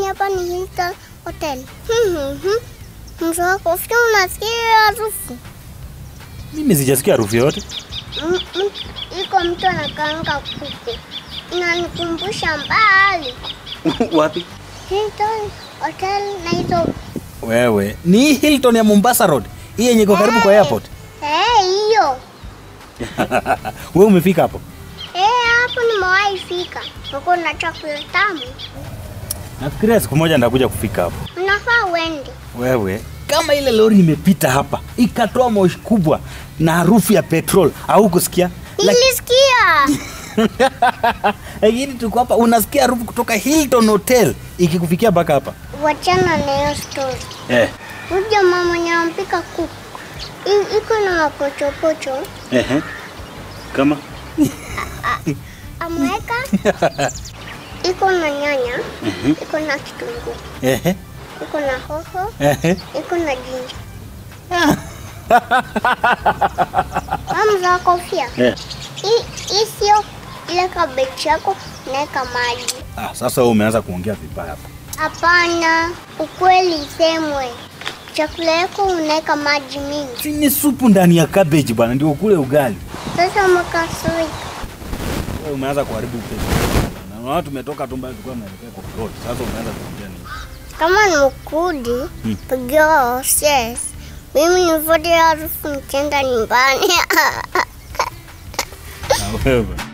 hapa ni Hilton Hotel. Mhm. Mzee wa kofia unasikia hiyo harufu? Mimi sijasikia harufu yoyote. M- m- Iko mtu anakaanga kuku. Inanikumbusha mbali. Wapi? Hilton Hotel Nairobi. Wewe, ni hii Hilton ya Mombasa Road. Hii yenye iko karibu kwa airport. Eh, hiyo. Wewe umefika hapo? Eh, hapo nimewahi fika. Uko na chakula tamu. Nafikiria siku moja ndakuja kufika hapo. Unafaa uende. Wewe, kama ile lori imepita hapa ikatoa moshi kubwa na harufu ya petrol, au kusikia? Nilisikia. Lakini tuko hapa unasikia harufu kutoka Hilton Hotel ikikufikia mpaka hapa. Wachana na hiyo story. Eh. Huyu jamaa mwenye anampika kuku. I- Iko na mapochopocho. Ehe. Kama Ameweka. Iko na nyanya. Iko na kitunguu. ehe. Iko na hoho. Ehe. Iko na jinja. Hamza kofia. Eh. Hii hii sio ile kabeji yako naweka maji. Ah, sasa wewe umeanza kuongea vibaya hapa. Hapana, ukweli isemwe. Chakula yako unaweka maji mingi. Si ni supu ndani ya cabbage bwana ndio ukule ugali. Sasa umekasirika. Wewe umeanza kuharibu pesa. Na watu tumetoka tu mbali tulikuwa tunaelekea kwa road. Sasa umeanza kuongea nini? Kama ni ukudi, pigia yes. Mimi nivote harufu nikienda nyumbani. Na wewe.